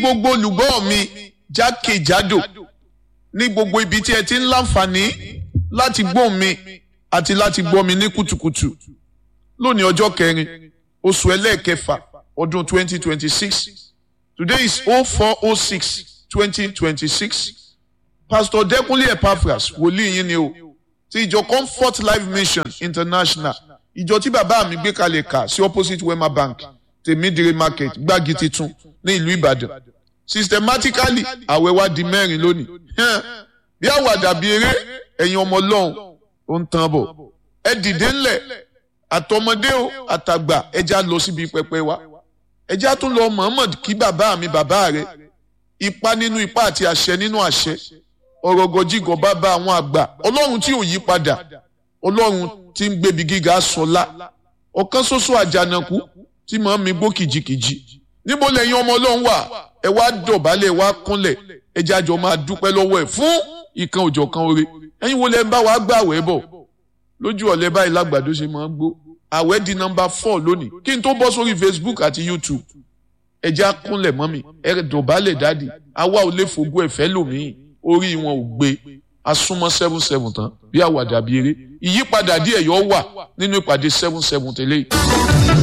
gbogbo olùgbọ́ mi jákèjádò ní gbogbo ibi tí ẹ ti ń láǹfààní láti gbọ́ mi àti láti gbọ́ mi ní kùtùkùtù lónìí ọjọ́ kẹrin oṣù ẹlẹ́ẹ̀kẹfà ọdún 2026 today is 0406 2026 pastor Dẹ́kunlé Epaphras wòlíì yín ni o ti ìjọ Comfort Life Mission International ìjọ tí bàbá mi gbé kalẹ̀ kà sí opposite Wema Bank tèmídìrí market gbági titun ní ìlú Ìbàdàn systematically àwẹ̀ wa di mẹ́rin lónìí bí àwàdà bí eré ẹ̀yin ọmọ ọlọ́run ó ń tán bọ̀ ẹ dìde ńlẹ̀ àtọmọdé o àtàgbà ẹja lọ síbi pẹpẹ wa ẹja tún lọ Muhammad kí bàbá mi bàbá rẹ ipa nínú ipa àti àṣẹ nínú àṣẹ ọ̀rọ̀ gọjígọ̀ bàbá àwọn àgbà ọlọ́run tí ò yí padà ọlọ́run tí ń gbébi gíga sọlá ọ̀kan ṣoṣo àjànàkú tí màá mi gbó kìjikìji níbo lẹ́yìn ọmọ ọlọ́run wà ẹ wá dọ̀bálẹ̀ ẹ wá kúnlẹ̀ ẹ jájọ máa dúpẹ́ lọ́wọ́ ẹ̀ fún ìkan òjọ̀kan oore ẹ̀yin wo lẹ ń bá wa gbà àwẹ̀ bọ̀ lójú ọ̀lẹ́ báyìí lágbàdo ṣe máa ń gbó àwẹ̀ di nọ́mbà four lónìí kí n tó bọ́ sórí Facebook àti YouTube ẹ já kúnlẹ̀ mọ́ mi ẹ dọ̀bálẹ̀ dáàdì àwa ò lè fogún ẹ̀fẹ́ lòmíì orí wọn ò gbé asúnmọ́ seven seven tán bí àwàdà bí eré ìyípadà díẹ̀ yọ wà nínú ìpàdé seven seven tẹ́lẹ̀ yìí.